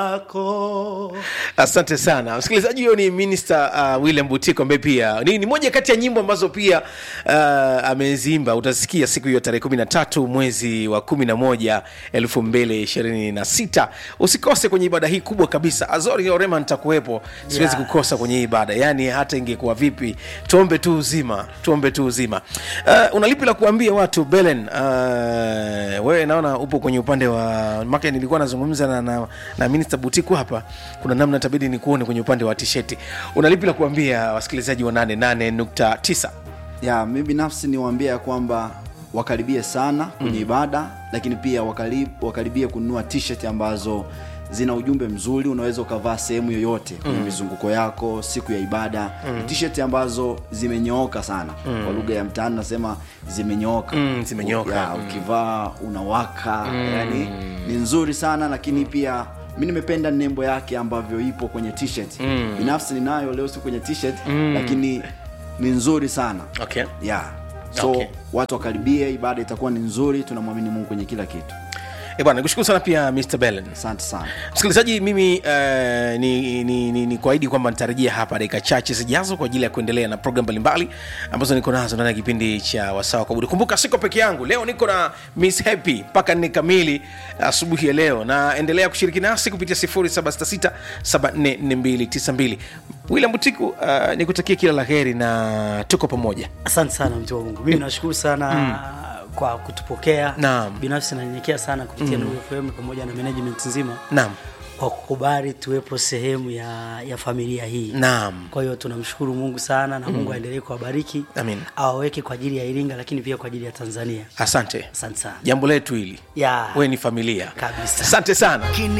yako asante sana msikilizaji huyo ni minister uh, william butiko ambaye pia ni, ni moja kati ya nyimbo ambazo pia uh, amezimba utasikia siku hiyo tarehe kumi na tatu mwezi wa kumi na moja elfu mbili ishirini na sita usikose kwenye ibada hii kubwa kabisa azori orema nitakuwepo siwezi Yeah. kukosa kwenye hii ibada yaani hata ingekuwa vipi tuombe tu uzima tuombe tu uzima uh, unalipi la kuambia watu belen uh, wewe naona upo kwenye upande wa make nilikuwa nazungumza na, na, na minister butiku hapa kuna namna tabidi nikuone kwenye upande wa tisheti unalipi la kuambia wasikilizaji wa 88.9 ya mi binafsi niwaambia ya kwamba wakaribie sana kwenye mm. ibada lakini pia wakarib, wakaribie kununua t-shirt ambazo zina ujumbe mzuri unaweza ukavaa sehemu yoyote kwenye mm. mizunguko yako siku ya ibada mm. t-shirt ambazo zimenyooka sana mm. kwa lugha ya mtaani nasema zimenyooka Mm, zimenyooka. ya, ukivaa unawaka mm. yani ni nzuri sana lakini pia mi nimependa nembo yake ambavyo ipo kwenye t-shirt mm. binafsi ninayo leo si kwenye t-shirt mm. lakini ni nzuri sana okay. yeah. so Okay. watu wakaribie ibada itakuwa ni nzuri tunamwamini mungu kwenye kila kitu Eh bwana nikushukuru sana pia mr belen asante sana msikilizaji mimi uh, ni, ni, ni, ni kuahidi kwamba nitarejea hapa dakika chache zijazo kwa ajili ya kuendelea na program mbalimbali ambazo niko nazo ndani ya kipindi cha wasawa kwa budi kumbuka siko peke yangu leo niko na miss happy mpaka nne kamili asubuhi ya leo na endelea kushiriki nasi kupitia 766 william butiku uh, nikutakia kila la heri na tuko pamoja asante sana mtu wa mungu mimi nashukuru sana mm. kwa kutupokea Naam. binafsi nanyenyekea sana kupitia mm. fm pamoja na management nzima naam kwa kukubali tuwepo sehemu ya, ya familia hii naam kwa hiyo tunamshukuru mungu sana na mungu aendelee kuwabariki Amin. awaweke kwa ajili ya iringa lakini pia kwa ajili ya tanzania asante asante sana jambo letu hili ya we ni familia Kabisa. asante sana Kini